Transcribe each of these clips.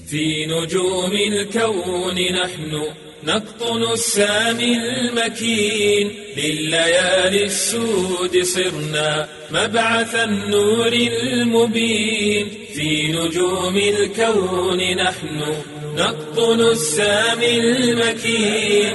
في نجوم الكون نحن نقطن السامي المكين لليالي السود صرنا مبعث النور المبين في نجوم الكون نحن نقطن السامي المكين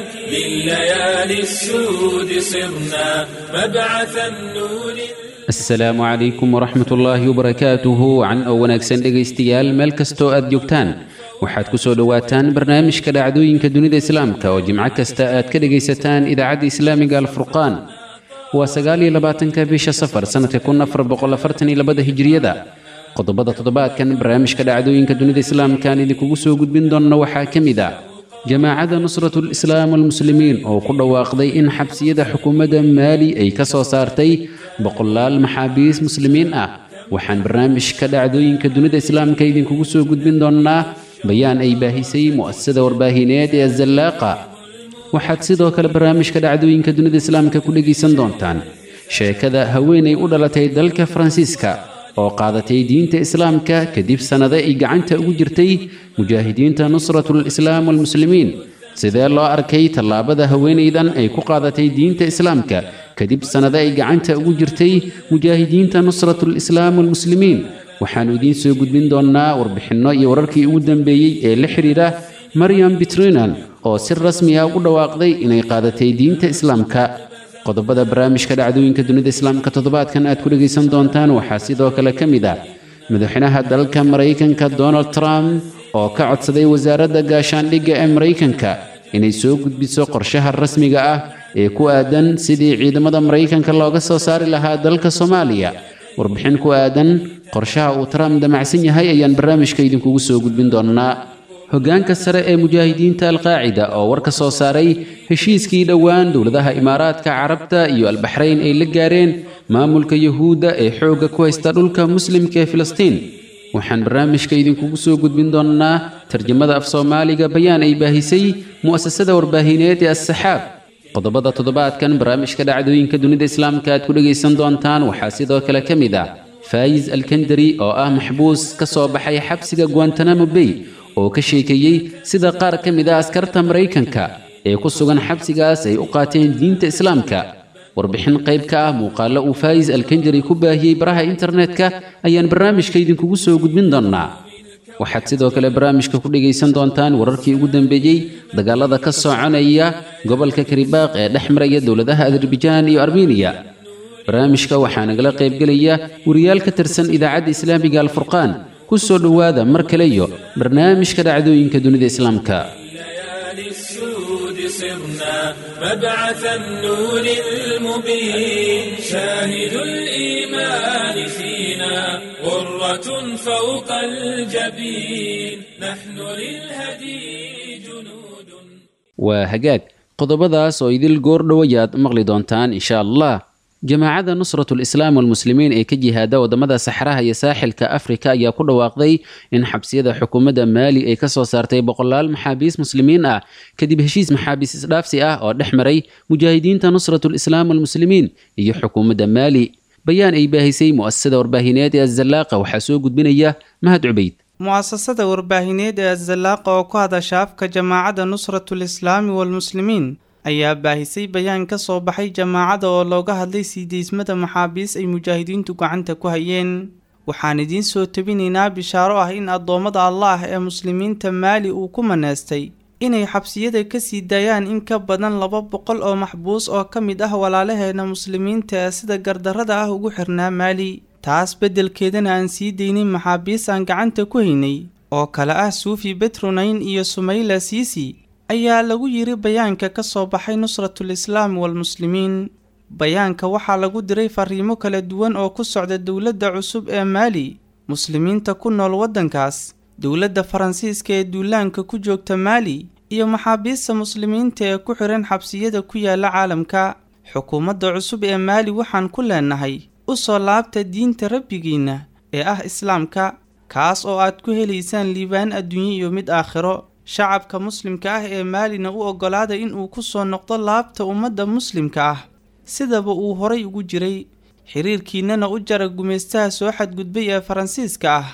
لليالي السود صرنا مبعث النور asalaamu calaykum waraxmat ullaahi wabarakaatuhu can oo wanaagsan dhegaystayaal meel kastoo aad joogtaan waxaad ku soo dhowaataan barnaamijka dhacdooyinka dunida islaamka oo jimco kasta aad ka dhegaysataan idaacadda islaamiga alfurqaan waa sagaaliyo labaatanka bisha safar sannadka kun afar boqol afartan iyo labada hijriyada qodobada toddobaadkan barnaamijka dhacdooyinka dunida islaamkaan idinkugu soo gudbin doonna waxaa ka mid ah jamaacadda nusratul islaam walmuslimiin oo ku dhawaaqday in xabsiyada xukuumadda maali ay ka soo saartay boqolaal maxaabiis muslimiin ah waxaan barnaamijka dhacdooyinka dunida islaamka idinkugu soo gudbin doonnaa bayaan ay baahisay mu'asasada warbaahineed ee azallaaqa waxaad sidoo kale barnaamijka dhacdooyinka dunida islaamka ku dhegaysan doontaan sheekada haweenay u dhalatay dalka faransiiska oo qaadatay diinta islaamka kadib sannado ay gacanta ugu jirtay mujaahidiinta nusratul islaam walmuslimiin sidee loo arkay tallaabada haweenaydan ay ku qaadatay diinta islaamka kadib sannado ay gacanta ugu jirtay mujaahidiinta nusratul islaam walmuslimiin waxaannu idiin soo gudbin doonnaa warbixinno iyo wararkii ugu dambeeyey ee la xidhiidha maryam bitrinan oo si rasmi ah u dhawaaqday inay qaadatay diinta islaamka qodobada barnaamijka dhacdooyinka dunida islaamka toddobaadkan aad ku dhegaysan doontaan waxaa sidoo kale ka mid ah madaxweynaha dalka maraykanka donald trump oo ka codsaday wasaaradda gaashaandhigga ee maraykanka inay soo gudbiso qorshaha rasmiga ah ee ku aadan sidii ciidamada maraykanka looga soo saari lahaa dalka soomaaliya warbixin ku aadan qorshaha uu trump damacsan yahay ayaan barnaamijka idinkugu soo gudbin doonnaa hoggaanka sare ee mujaahidiinta alqaacida oo war ka soo saaray heshiiskii dhowaan dowladaha imaaraadka carabta iyo albaxrayn ay la gaareen maamulka yuhuudda ee xoogga ku haysta dhulka muslimka ee filistiin waxaan barnaamijka idinkugu soo gudbin doonnaa tarjamada af soomaaliga bayaan ay baahisay mu'asasada warbaahineed ee assaxaab qodobada toddobaadkan barnaamijka dhacdooyinka dunida islaamka aad ku dhegaysan doontaan waxaa sidoo kale ka mid ah faayis alkandari oo ah maxbuus ka soo baxay xabsiga guantanamo bay oo ka sheekeeyey sida qaar ka mid a askarta maraykanka ee ku sugan xabsigaas ay u qaateen diinta islaamka warbixin qayb ka ah muuqaallo uu faayis alkanjari ku baahiyey baraha internetka ayaan barnaamijka idinkugu soo gudbin doonnaa waxaad sidoo kale barnaamijka ku dhegaysan doontaan wararkii ugu dambeeyey dagaalada ka soconaya gobolka karibaaq ee dhex maraya dowladaha azerbajaan iyo armeniya barnaamijka waxaa nagala qaybgelaya wariyaal ka tirsan idaacadda islaamiga alfurqaan ku soo dhowaada mar kale iyo barnaamijka dhacdooyinka dunida islaamka ليالي السود صرنا مبعث النور المبين شاهد الإيمان فينا غرة فوق الجبين نحن للهدي جنود waa hagaag qodobadaas oo idil goor dhowayaad maqli doontaan insha allah jamaacadda nusratul islaam walmuslimiin ee ka jihaada waddamada saxraha iyo saaxilka afrika ayaa ku dhawaaqday in xabsiyada xukuumadda maali ay ka soo saartay boqolaal maxaabiis muslimiin ah kadib heshiis maxaabiis isdhaafsi ah oo dhex maray mujaahidiinta nusratul islaam walmuslimiin iyo xukuumadda maali bayaan ay baahisay mu'asasada warbaahineed ee azallaaqa waxaa soo gudbinaya mahad cubayd mu'asasada warbaahineed ee azallaaqa oo ku hadasha afka jamaacadda nusratul islaami walmuslimiin ayaa baahisay bayaan ka soo baxay jamaacada oo looga hadlay sii deysmada maxaabiis ay mujaahidiintu gacanta ku hayeen waxaan idiin soo tebinaynaa bishaaro ah in addoommada allaah ee muslimiinta maali uu ku maneestay inay xabsiyada ka sii daayaan in ka badan laba boqol oo maxbuus oo ka mid ah walaalaheena muslimiinta ee sida gardarrada ah ugu xirnaa maali taas beddelkeedana aan sii deynin maxaabiis aan gacanta ku haynay oo kale ah suufi betronayn iyo sumayla siisi ayaa lagu yiri bayaanka ka soo baxay nusratul islaam walmuslimiin bayaanka waxaa lagu diray fariimo kala duwan oo ku socda dowladda cusub ee maali muslimiinta ku nool waddankaas dowladda faransiiska ee duulaanka ku joogta maali iyo maxaabiista muslimiinta ee ku xihan xabsiyada ku yaala caalamka xukuumadda cusub ee maali waxaan ku leenahay u soo laabta diinta rabbigiinna ee ah islaamka kaas oo aad ku helaysaan liibaan adduunye iyo mid aakhiro shacabka muslimka ah ee maalina u oggolaada inuu ku soo noqdo laabta ummadda muslimka ah sidaba uu horay ugu jiray xiriirkiinnana u jara gumaystaha soo xadgudbay ee faransiiska ah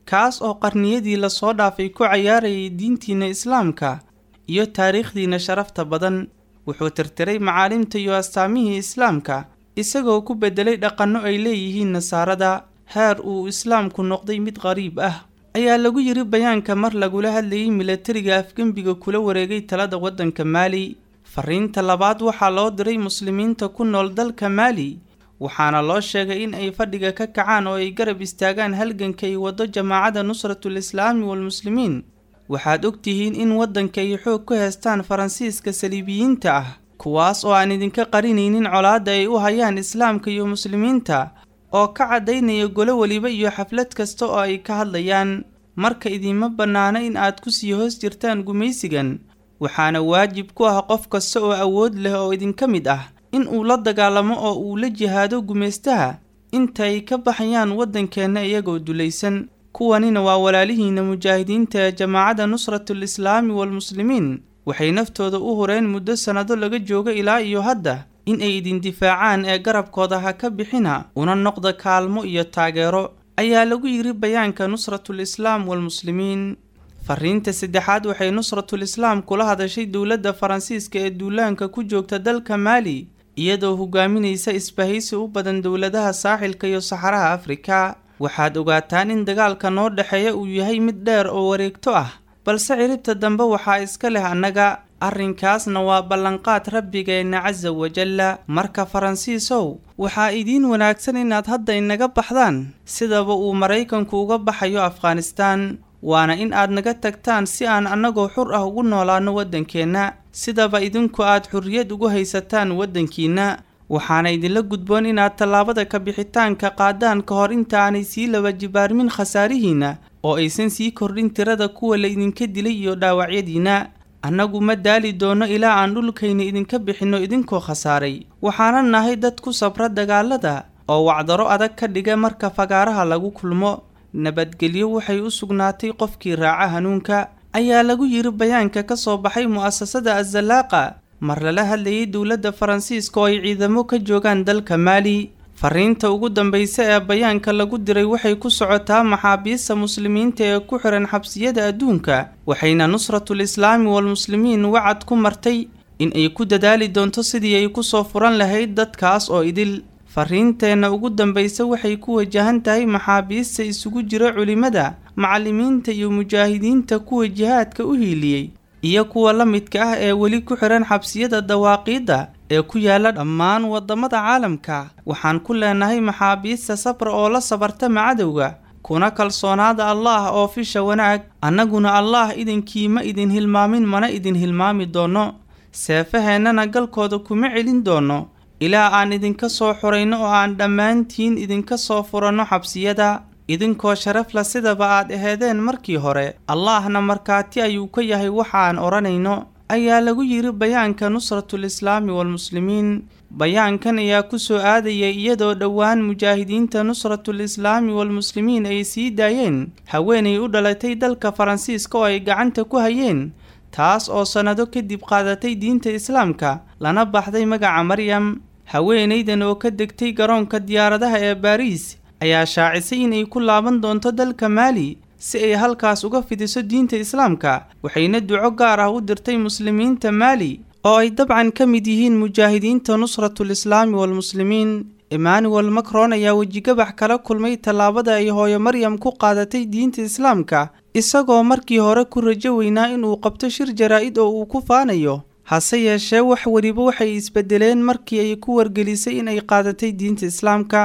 kaas oo qarniyadii lasoo dhaafay ku cayaarayay diintiinna islaamka iyo taariikhdiinna sharafta badan wuxuu tirtiray macaalimta iyo astaamihii islaamka isagoo ku beddelay dhaqanno ay leeyihiin nasaarada heer uu islaamku noqday mid qariib ah ayaa lagu yidhi bayaanka mar lagula hadlayay milatariga afgembiga kula wareegay talada waddanka maali fariinta labaad waxaa loo diray muslimiinta ku nool dalka maali waxaana loo sheegay in ay fadhiga ka kacaan oo ay garab istaagaan halganka ay waddo jamaacadda nusratul islaami walmuslimiin waxaad ogtihiin in waddanka ay xoog ku heestaan faransiiska saliibiyiinta ah kuwaas oo aan idinka qarinaynin colaadda ay u hayaan islaamka iyo muslimiinta oo ka caddaynaya golo weliba iyo xaflad kasta oo ay ka hadlayaan marka idiinma bannaano in aad ku sii hoos jirtaan gumaysigan waxaana waajib ku ah qof kasta oo awood leh oo idinka mid ah in uu la dagaalamo oo uu la jihaado gumaystaha inta ay ka baxayaan waddankeenna iyagoo dulaysan kuwanina waa walaalihiinna mujaahidiinta ee jamaacadda nusratul islaami walmuslimiin waxay naftooda u hureen muddo sannado laga joogo ilaa iyo hadda in ay idin difaacaan ee garabkooda ha ka bixina una noqda kaalmo iyo taageero ayaa lagu yidhi bayaanka nusratul islaam walmuslimiin fariinta saddexaad waxay nusratul islaam kula hadashay dowladda faransiiska ee duulaanka ku joogta dalka maali iyadoo hogaaminaysa isbahaysi u badan dowladaha saaxilka iyo saxaraha afrika waxaad ogaataan in dagaalka noo dhexeeya uu yahay mid dheer oo wareegto ah balse ciribta dambe waxaa iska leh annaga arrinkaasna waa ballanqaad rabbigeenna casa wajalla marka faransiisow waxaa idiin wanaagsan inaad hadda inaga baxdaan sidaba uu maraykanku uga baxayo afghanistaan waana in aad naga tagtaan si aan annagoo xur ah ugu noolaanno waddankeenna sidaba idinku aad xurriyad ugu haysataan waddankiinna waxaana idinla gudboon inaad tallaabada ka bixitaanka qaadaan ka hor inta aanay sii laba jibaarmin khasaarihiinna oo aysan sii kordhin tirada kuwa la idinka dilay iyo dhaawacyadiinna annagu ma daali doonno ilaa aan dhulkayna idinka bixinno idinkoo khasaaray waxaana nahay dad ku sabra dagaalada oo wacdaro adag ka dhiga marka fagaaraha lagu kulmo nabadgelyo waxay u sugnaatay qofkii raaca hanuunka ayaa lagu yidhi bayaanka ka soo baxay mu'asasada azallaaqa mar lala hadlayay dowladda faransiiska oo ay ciidamo ka joogaan dalka maali fariinta ugu dambaysa ee bayaanka lagu diray waxay ku socotaa maxaabiista muslimiinta ee ku xihan xabsiyada adduunka waxayna nusratul islaami walmuslimiin wacad ku martay in ay ku dadaali doonto sidii ay ku soo furan lahayd dadkaas oo idil fariinteenna ugu dambaysa waxay ku wajahan tahay maxaabiista isugu jira culimmada macallimiinta iyo mujaahidiinta kuwa jihaadka u hiiliyey iyo kuwa la midka ah ee weli ku xihan xabsiyada dawaaqiidda ee ku yaala dhammaan waddamada caalamka waxaan ku leenahay maxaabiista sabra oo la sabartama cadowga kuna kalsoonaada allaah oo fisha wanaag annaguna allaah idinkii ma idin hilmaamin mana idin hilmaami doonno seefaheennana galkooda kuma celin doonno ilaa aan idinka soo xurayno oo aan dhammaantiin idinka soo furanno xabsiyada idinkoo sharafla sidaba aad aheedeen markii hore allaahna markhaati ayuu ka yahay waxaan odhanayno ayaa lagu yidhi bayaanka nusratul islaami walmuslimiin bayaankan ayaa ku soo aadayay iyadoo dhowaan mujaahidiinta nusratul islaami walmuslimiin ay sii daayeen haweenay u dhalatay dalka faransiiska oo ay gacanta ku hayeen taas oo sannado kadib qaadatay diinta islaamka lana baxday magaca maryam haweenaydan oo ka degtay garoonka diyaaradaha ee baariis ayaa shaacisay inay ku laaban doonto dalka maali si ay halkaas uga fidiso diinta islaamka waxayna duco gaar ah u dirtay muslimiinta maali oo ay dabcan ka mid yihiin mujaahidiinta nusratul islaami walmuslimiin emmanuel macron ayaa wejigabax kala kulmay tallaabada ay hooyo maryam ku qaadatay diinta islaamka isagoo markii hore ku rajo weynaa inuu qabto shir jaraa-id oo uu ku faanayo hase yeeshee wax weliba waxay isbedeleen markii ay ku wargelisay inay qaadatay diinta islaamka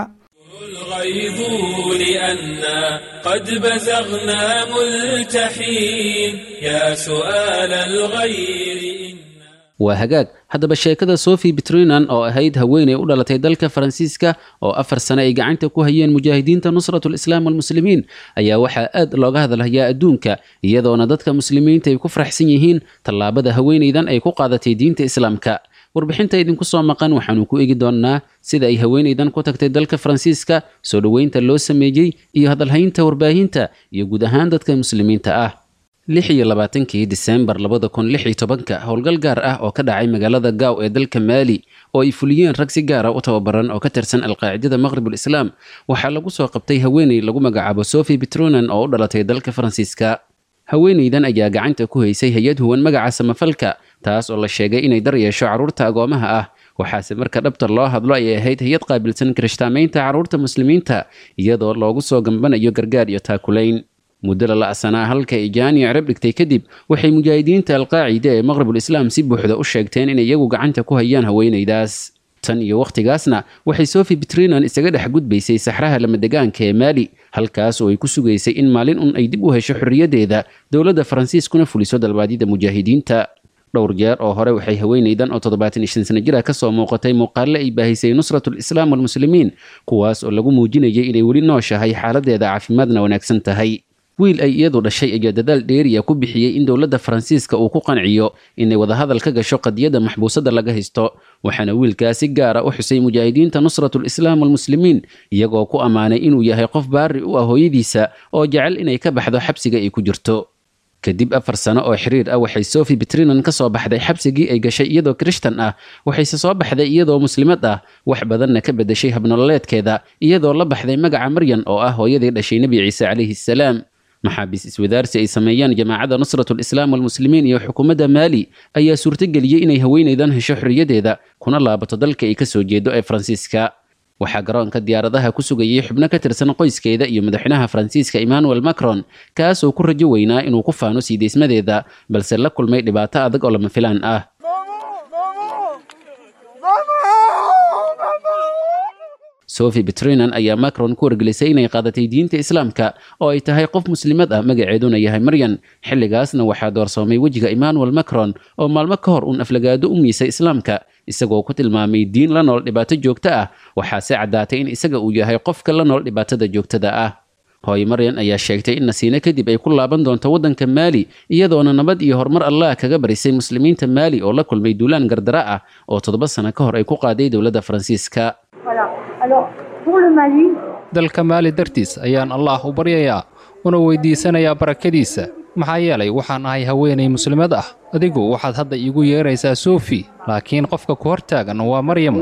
الغيظ لأنا قد بزغنا ملتحين يا سؤال الغير waa hagaag haddaba sheekada sophie betrinan oo ahayd haweeney u dhalatay dalka faransiiska oo afar sane ay gacanta ku hayeen mujaahidiinta nusratul islaam walmuslimiin ayaa waxaa aad looga hadalhayaa adduunka iyadoona dadka muslimiinta ay ku faraxsan yihiin tallaabada haweeneydan ay ku qaadatay diinta islaamka warbixinta idinku soo maqan waxaanu ku eegi doonnaa sida ay haweeneydan ku tagtay dalka faransiiska soo dhoweynta loo sameeyey iyo hadalhaynta warbaahinta iyo guud ahaan dadka muslimiinta ah lix iyo labaatankii diseembar labada kun lix iyo tobanka howlgal gaar ah oo ka dhacay magaalada gaaw ee dalka maali oo ay fuliyeen rag si gaara u tababaran oo ka tirsan alqaacidada maqhribul islaam waxaa lagu soo qabtay haweeney lagu magacaabo sophie petronan oo u dhalatay dalka faransiiska haweeneydan ayaa gacanta ku haysay hay-ad huwan magaca samafalka taas oo la sheegay inay dar yeesho carruurta agoomaha ah waxaase marka dhabta loo hadlo ayay ahayd hay-ad qaabilsan kirishtaamaynta carruurta muslimiinta iyadoo loogu soo gambanayo gargaar iyo taakulayn muddo la la'sanaa halka ay jaani cirab dhigtay kadib waxay mujaahidiinta alqaacida ee maqhribul islaam si buuxda u sheegteen inay iyagu gacanta ku hayaan haweenaydaas tan iyo wakhtigaasna waxay sophie petrinan isaga dhex gudbaysay saxraha lamadegaanka ee maali halkaas oo ay ku sugaysay in maalin un ay dib u hesho xorriyaddeeda dowladda faransiiskuna fuliso dalbaadyada mujaahidiinta dhowr jeer oo hore waxay haweenaydan oo toddobaatan iyo shan sano jir ah ka soo muuqatay muuqaalle ay baahisay nusratul islaam walmuslimiin kuwaas oo lagu muujinayay inay weli nooshahay xaaladdeeda caafimaadna wanaagsan tahay wiil ay iyadu dhashay ayaa dadaal dheeriya ku bixiyey in dowladda faransiiska uu ku qanciyo inay wadahadal ka gasho qadiyadda maxbuusadda laga haysto waxaana wiilkaas si gaara u xusay mujaahidiinta nusratul islaam walmuslimiin iyagoo ku ammaanay inuu yahay qof baari u ah hooyadiisa oo jecel inay ka baxdo xabsiga ay ku jirto kadib afar sano oo xiriir ah waxay sophie petrinan ka soo baxday xabsigii ay gashay iyadoo kirishtan ah waxayse soo baxday iyadoo muslimad ah wax badanna ka beddeshay habnololeedkeeda iyadoo la baxday magaca maryan oo ah hooyadii dhashay nebi ciise calayhi salaam maxaabiis iswadaarsi ay sameeyaan jamaacadda nusratul islaam walmuslimiin iyo xukuumadda maali ayaa suurtageliyey inay haweenaydan hesho xorriyaddeeda kuna laabato dalka ay ka soo jeedo ee faransiiska waxaa garoonka diyaaradaha ku sugayay xubno ka tirsan qoyskeeda iyo madaxweynaha faransiiska emmanuel macron kaasoo ku rajo weynaa inuu ku faano siideysmadeeda balse la kulmay dhibaato adag oo lama filaan ah sophie petrinan ayaa macron ku wargelisay inay qaadatay diinta islaamka oo ay tahay qof muslimad ah magaceeduna yahay maryan xilligaasna waxaa doorsoomay wejiga emmanuel macron oo maalmo ka hor uun aflagaado u miisay islaamka isagoo ku tilmaamay diin la nool dhibaato joogto ah waxaase caddaatay in isaga uu yahay qofka la nool dhibaatada joogtada ah hooye maryan ayaa sheegtay in nasiine kadib ay ku laaban doonto waddanka maali iyadoona nabad iyo horumar allah kaga barisay muslimiinta maali oo la kulmay duulaan gardara ah oo toddoba sano ka hor ay ku qaaday dowladda faransiiska dalka maali dartiis ayaan allaah u baryayaa una weydiisanayaa barakadiisa maxaa yeelay waxaan ahay haweenay muslimad ah adigu waxaad hadda iigu yeeraysaa sofi laakiin qofka ku hortaagan waa maryam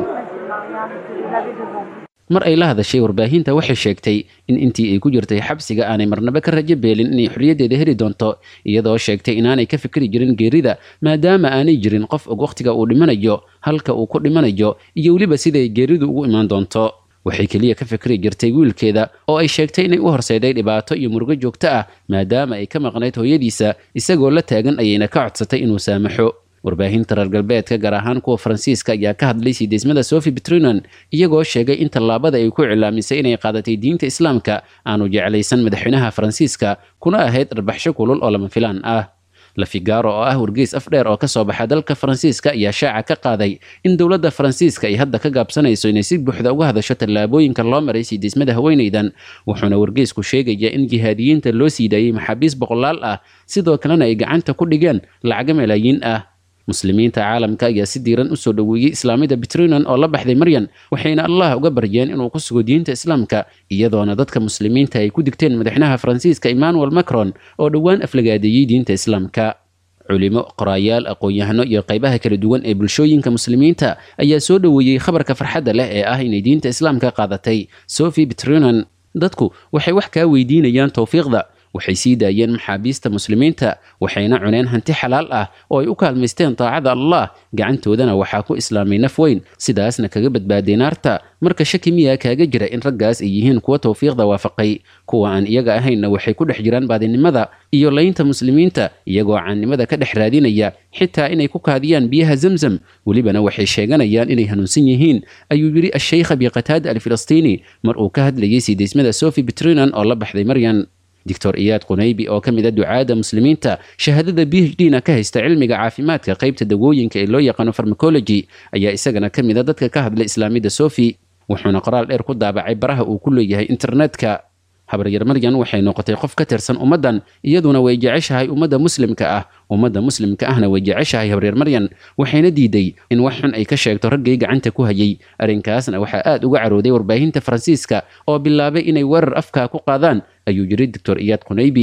mar ay la hadashay warbaahinta waxay sheegtay in intii ay ku jirtay xabsiga aanay marnaba ka rajo beelin inay xorriyaddeeda heli doonto iyadoo sheegtay inaanay ka fikri jirin geerida maadaama aanay jirin qof og wakhtiga uu dhimanayo halka uu ku dhimanayo iyo weliba siday geeridu ugu imaan doonto waxay keliya ka fikri jirtay wiilkeeda oo ay sheegtay inay u horseeday dhibaato iyo murugo joogto ah maadaama ay ka maqnayd hooyadiisa isagoo la taagan ayayna ka codsatay inuu saamaxo warbaahinta reer galbeedka gaar ahaan kuwa faransiiska ayaa ka hadlay siideysmada sophie petrinan iyagoo sheegay in tallaabada ay ku cilaamisay inay qaadatay diinta islaamka aanu jeclaysan madaxweynaha faransiiska kuna ahayd dharbaxsho kulul oo lama filaan ah lafigaro oo ah wargeys afdheer oo ka soo baxa dalka faransiiska ayaa shaaca ka qaaday in dowladda faransiiska ay hadda ka gaabsanayso inay si buuxda uga hadasho tallaabooyinka loo maray siideysmada haweenaydan wuxuuna wargeysku sheegaya in jihaadiyiinta loo sii daayey maxaabiis boqolaal ah sidoo kalena ay gacanta ku dhigeen lacago malaayiin ah muslimiinta caalamka ayaa si diiran usoo dhoweeyey islaamida petrinan oo la baxday maryan waxayna allah uga baryeen inuu ku sugo diinta islaamka iyadoona dadka muslimiinta ay ku digteen madaxweynaha faransiiska emmanuel macron oo dhowaan aflagaadeeyey diinta islaamka culimo qoraayaal aqoon-yahano iyo qaybaha kala duwan ee bulshooyinka muslimiinta ayaa soo dhoweeyey khabarka farxadda leh ee ah inay diinta islaamka qaadatay sophie petrinan dadku waxay wax kaa weydiinayaan towfiiqda waxay sii daayeen maxaabiista muslimiinta waxayna cuneen hanti xalaal ah oo ay u kaalmaysteen daacada allah gacantoodana waxaa ku islaamay naf weyn sidaasna kaga badbaaday naarta marka shaki miyaa kaaga jira in raggaas ay yihiin kuwa towfiiqda waafaqay kuwa aan iyaga ahaynna waxay ku dhex jiraan baadinimada iyo laynta muslimiinta iyagoo caannimada ka dhex raadinaya xitaa inay ku kaadiyaan biyaha zamzam welibana waxay sheeganayaan inay hanuunsan yihiin ayuu yidhi asheykh abi qataada alfilistiini mar uu ka hadlayay siideysmada sophie petrinan oo la baxday maryan doctor iyaad qunaybi oo ka mid a ducaada muslimiinta shahaadada b h d na ka haysta cilmiga caafimaadka qaybta dawooyinka ee loo yaqaano farmacology ayaa isagana ka mid a dadka ka hadlay islaamida sofi wuxuuna qoraal dheer ku daabacay baraha uu ku leeyahay internetka habaryar maryan waxay noqotay qof ka tirsan ummaddan iyaduna way jeceshahay ummadda muslimka ah ummadda muslimka ahna way jeceshahay habaryar maryan waxayna diiday in wax xun ay ka sheegto raggay gacanta ku hayay arrinkaasna waxaa aad uga carooday warbaahinta faransiiska oo bilaabay inay weerar afkaa ku qaadaan ayuu yidhi doctor iyaad qunaybi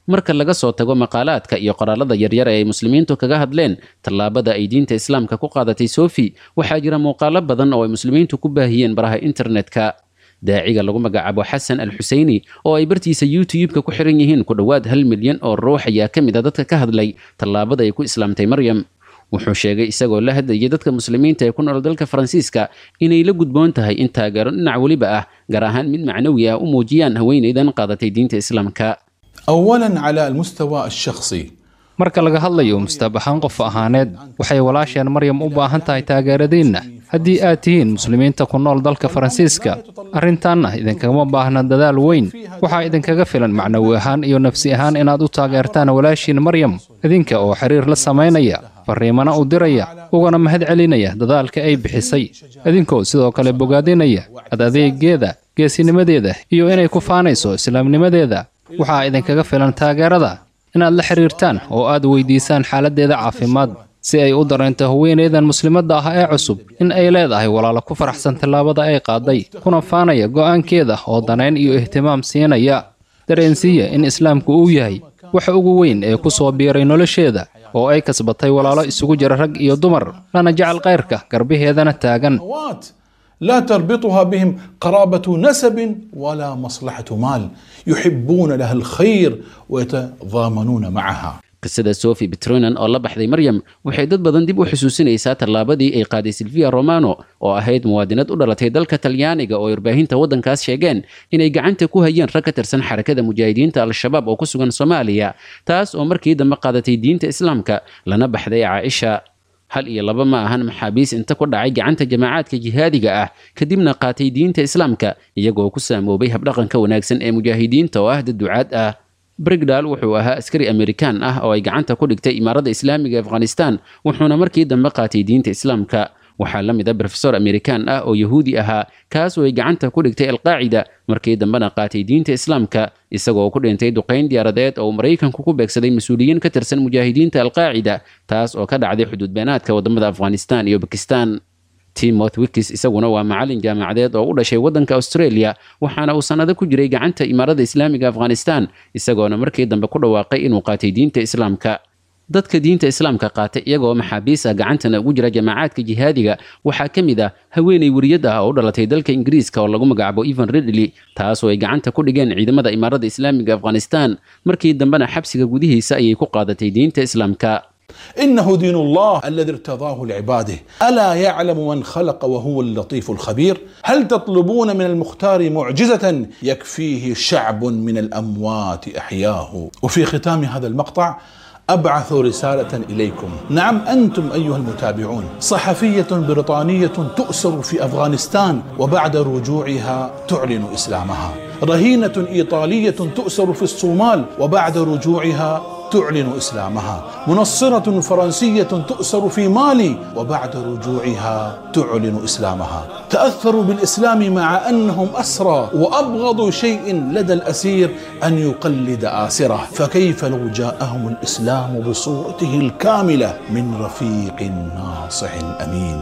marka laga soo tago maqaalaadka iyo qoraalada yaryar ee ay muslimiintu kaga hadleen tallaabada ay diinta islaamka ku qaadatay sofi waxaa jira muuqaalo badan oo ay muslimiintu ku baahiyeen baraha internetka daaciga lagu magacaabo xasan al xuseyni oo ay bartiisa youtube-ka ku xiran yihiin ku dhowaad hal milyan oo ruux ayaa ka mid a dadka ka hadlay tallaabada ay ku islaamtay maryam wuxuu sheegay isagoo la hadlayay dadka muslimiinta ee ku nool dalka faransiiska inay la gudboon tahay in taageero dhinac weliba ah gaar ahaan mid macnawi ah u muujiyaan haweenaydan qaadatay diinta islaamka اولا على المستوى الشخصي marka laga hadlayo mustabaxaan qof ahaaneed waxay walaasheen maryam u baahan tahay taageeradeenna haddii aad tihiin muslimiinta ku nool dalka faransiiska arrintaanna idinkagama baahna dadaal weyn waxaa idinkaga filan macnawi ahaan iyo nafsi ahaan inaad u taageertaan walaashiin maryam idinka oo xiriir la samaynaya fariimana u diraya ugana mahad celinaya dadaalka ay bixisay idinkoo sidoo kale bogaadinaya ad adeegeeda geesinimadeeda iyo inay ku faanayso islaamnimadeeda waxaa idinkaga filan taageerada inaad la xiriirtaan oo aad weydiisaan xaaladdeeda caafimaad si ay u dareento haweenaydan muslimadda ah ee cusub in ay leedahay walaalo ku faraxsan tallaabada ay qaaday kuna faanaya go'aankeeda oo danayn iyo ihtimaam siinaya dareensiiya in islaamku uu yahay waxa ugu weyn ee ku soo biiray nolosheeda oo ay kasbatay walaalo isugu jira rag iyo dumar lana jecel kayrka garbaheedana taagan أخوات لا تربطها بهم قرابة نسب ولا مصلحة مال يحبون لها الخير ويتضامنون معها qisada sofi betronan oo la baxday maryam waxay dad badan dib u xusuusinaysaa tallaabadii ay qaaday silvia romano oo ahayd muwaadinad u dhalatay dalka talyaaniga oo warbaahinta waddankaas sheegeen inay gacanta ku hayeen rag ka tirsan xarakada mujaahidiinta al-shabaab oo ku sugan soomaaliya taas oo markii dambe qaadatay diinta islaamka lana baxday caaisha hal iyo laba ma ahan maxaabiis inta ku dhacay gacanta jamaacaadka jihaadiga ah kadibna qaatay diinta islaamka iyagoo ku saamoobay habdhaqanka wanaagsan ee mujaahidiinta oo ah dad ducaad ah brigdal wuxuu ahaa askari amerikaan ah oo ay gacanta ku dhigtay imaaradda islaamiga ee afghanistan wuxuuna markii dambe qaatay diinta islaamka waxaa la mid a brofesor amerikaan ah oo yahuudi ahaa kaas oo ay gacanta ku dhigtay alqaacida markii dambena qaatay diinta islaamka isagoo ku dhintay duqayn diyaaradeed oo uu maraykanku ku beegsaday mas-uuliyiin ka tirsan mujaahidiinta alqaacida taas oo ka dhacday xuduud beenaadka wadamada afghanistan iyo bakistan timoth wikis isaguna waa macalin jaamacadeed oo u dhashay waddanka australia waxaana uu sannado ku jiray gacanta imaaradda islaamiga afghanistan isagoona markii dambe ku dhawaaqay inuu qaatay diinta islaamka dadka diinta islaamka qaatay iyagoo maxaabiis ah gacantana ugu jira jamaacaadka jihaadiga waxaa ka mid ah haweenay weriyad ah oo u dhalatay dalka ingiriiska oo lagu magacaabo evan ridley taas oo ay gacanta ku dhigeen ciidamada imaaradda islaamiga afghanistan markii dambena xabsiga gudihiisa ayay ku qaadatay diinta islaamka إنه دين الله الذي ارتضاه لعباده ألا يعلم من خلق وهو اللطيف الخبير هل تطلبون من المختار معجزة يكفيه شعب من الأموات أحياه وفي ختام هذا المقطع أبعث رسالة إليكم نعم أنتم أيها المتابعون صحفية بريطانية تؤسر في أفغانستان وبعد رجوعها تعلن إسلامها رهينة إيطالية تؤسر في الصومال وبعد رجوعها تعلن اسلامها منصره فرنسيه تؤسر في مالي وبعد رجوعها تعلن اسلامها تاثروا بالاسلام مع انهم اسرى وابغض شيء لدى الاسير ان يقلد اسره فكيف لو جاءهم الاسلام بصورته الكامله من رفيق ناصح امين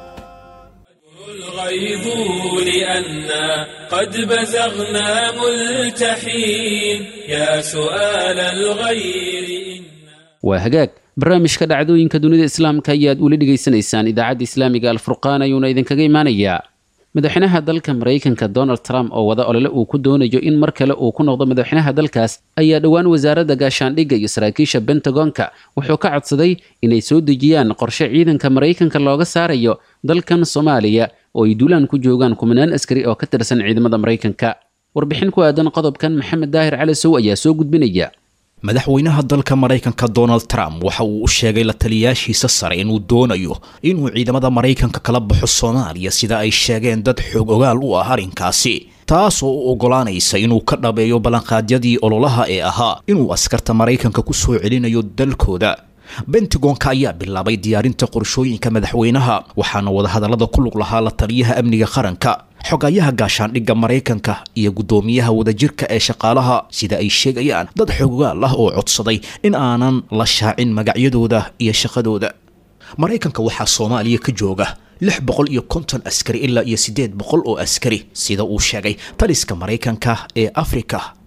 الغيظ لأنا قد بزغنا ملتحين يا سؤال الغير إن waa hagaag barnaamijka dhacdooyinka dunida islaamka ayaad ula dhegaysanaysaan idaacadda islaamiga alfurqaan ayuuna idinkaga imanayaa madaxweynaha dalka maraykanka donald trump oo wada olole uu ku doonayo in mar kale uu ku noqdo madaxweynaha dalkaas ayaa dhowaan wasaaradda gaashaandhigga iyo saraakiisha bentagonka wuxuu ka codsaday inay soo dejiyaan qorshe ciidanka maraykanka looga saarayo dalkan soomaaliya oo ay duulaan ku joogaan kumanaan askari oo ka tirsan ciidamada maraykanka warbixin ku aadan qodobkan maxamed daahir cali sow ayaa soo gudbinaya madaxweynaha dalka maraykanka donald trump waxa uu u sheegay la taliyaashiisa sare inuu doonayo inuu ciidamada maraykanka kala baxo soomaaliya sida ay sheegeen dad xoog ogaal u ah arrinkaasi taas oo u oggolaanaysa inuu ka dhabeeyo ballanqaadyadii ololaha ee ahaa inuu askarta maraykanka ku soo celinayo dalkooda bentagonka ayaa bilaabay diyaarinta qorshooyinka madaxweynaha waxaana wadahadallada ku lug lahaa la taliyaha amniga qaranka xogayaha gaashaandhigga maraykanka iyo guddoomiyaha wadajirka ee shaqaalaha sida ay sheegayaan dad xogogaal ah oo codsaday in aanan la shaacin magacyadooda iyo shaqadooda maraykanka waxaa soomaaliya ka jooga lix boqol iyo konton askari ilaa iyo siddeed boqol oo askari sida uu sheegay taliska maraykanka ee afrika